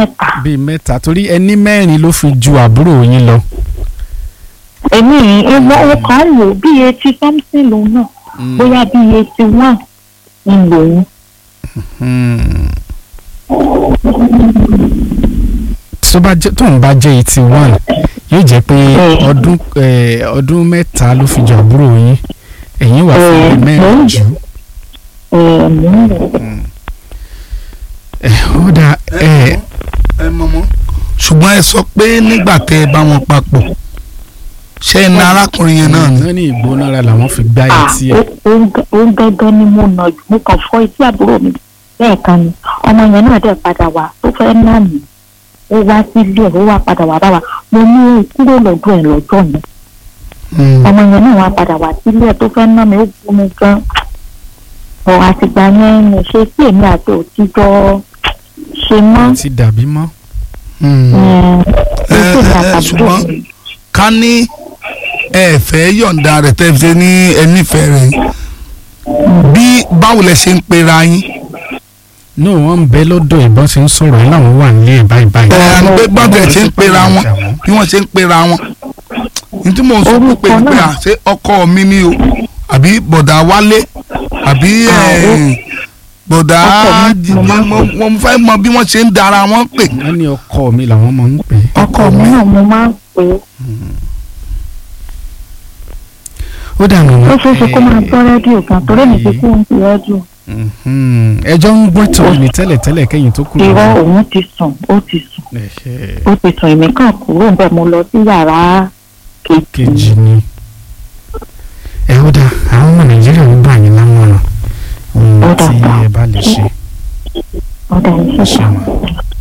mẹ́ta. bíi mẹ́ta torí ẹni mẹ́rin ló fi ju àbúrò yín lọ. èmi ìwọ ọkàn lò bí eighty something lòun náà Mm. bóyá bí eighty one ń lòun. Hmm. tó bá jẹ́ tóun bá jẹ́ eighty one yóò jẹ́ pé Mm. ọdún eh, ọdún mẹ́ta ló fi ju àbúrò yín ẹ̀yin wà fún Mm. bíi mẹ́rin Mm. jù. ẹ̀ mò ń lò. Eh, ó dà ẹ ẹ mọ̀mọ́ ṣùgbọ́n ẹ sọ pé nígbà tẹ ẹ bá wọn papọ̀ ṣé ẹ na arákùnrin yẹn náà ni. náà ní ìgbónára làwọn fi gbá Ah, etí ẹ̀. ó- ó ń gẹ- ó ń gẹ́gẹ́ ni mo nà jù mo kàn fọ́ etí àbúrò mi lẹ́ẹ̀kan ni ọmọ yẹn náà dẹ̀ padà wá tó fẹ́ náà nì ó wá sílé ẹ̀ ó wá padà wá bá wa mo ní ó kúrò lọ́dọ̀ ẹ̀ lọ́jọ́ yẹn Mm. ọmọ yẹn náà wá padà wá sílé ẹ̀ tó fẹ́ ná mi ó bú mi gan ọ̀ àtìgbà yẹn ni ṣe sí èmi àti òtítọ́ ṣe mọ́ ti dàbí mọ́. Mm. ẹ̀ ẹ, ṣe èmi ẹ, àtàbúrò ṣùgbọ́n- mi. ká ní ẹ fẹ́ yọ̀ǹda rẹ̀ tẹ́ fi ṣe ní ẹnífẹ̀ẹ́ rẹ̀ bí báwo lẹ ṣe ń pera yín. no wọ́n ń bẹ lọ́dọ̀ ìbọn ṣe ń sọ̀rọ̀ ẹ̀ láwọn wà nílé ẹ̀ báyìí báyìí. ẹ àní pé báwo lẹ ṣe ń pera wọn bí wọ́n ṣe ń pera wọn. ní tí mò ń sọ pé Orúkọ pé náà. à ṣé ọkọ mi ni o àbí bọ̀dà wálé àbí Ah, ẹ, ó- bọ̀dà ọkọ mi, jí- mo máa ń mo mo fẹ́ mọ bí wọ́n ṣe ń dara wọn pè. wọ́n ní ọkọ mi làwọn máa ń pè é. ọkọ mi náà mo máa ń pè é ó dà nù. ó ṣeé ṣe kó máa gbọ́ rédíò gan torí mi ti kú ń fi rédíò ẹjọ́ ń gbọ́ tó ní tẹ́lẹ̀tẹ́lẹ̀ kẹ́yìn tó kúrò. irọ́ òun ti sùn ó ti sùn Ẹ̀hẹ́, ó ti sùn èmi kàn kúrò ń bẹ̀ mo lọ sí yàrá kejì kejì ni. ẹ ó dà àwọn ọmọ nàìjíríà ń gbà yín lámọ̀ràn ohun Ó dà, tí dà. ẹ bá lè ṣe. ọ̀dà ẹ ìṣẹ̀ṣẹ̀. ṣeun.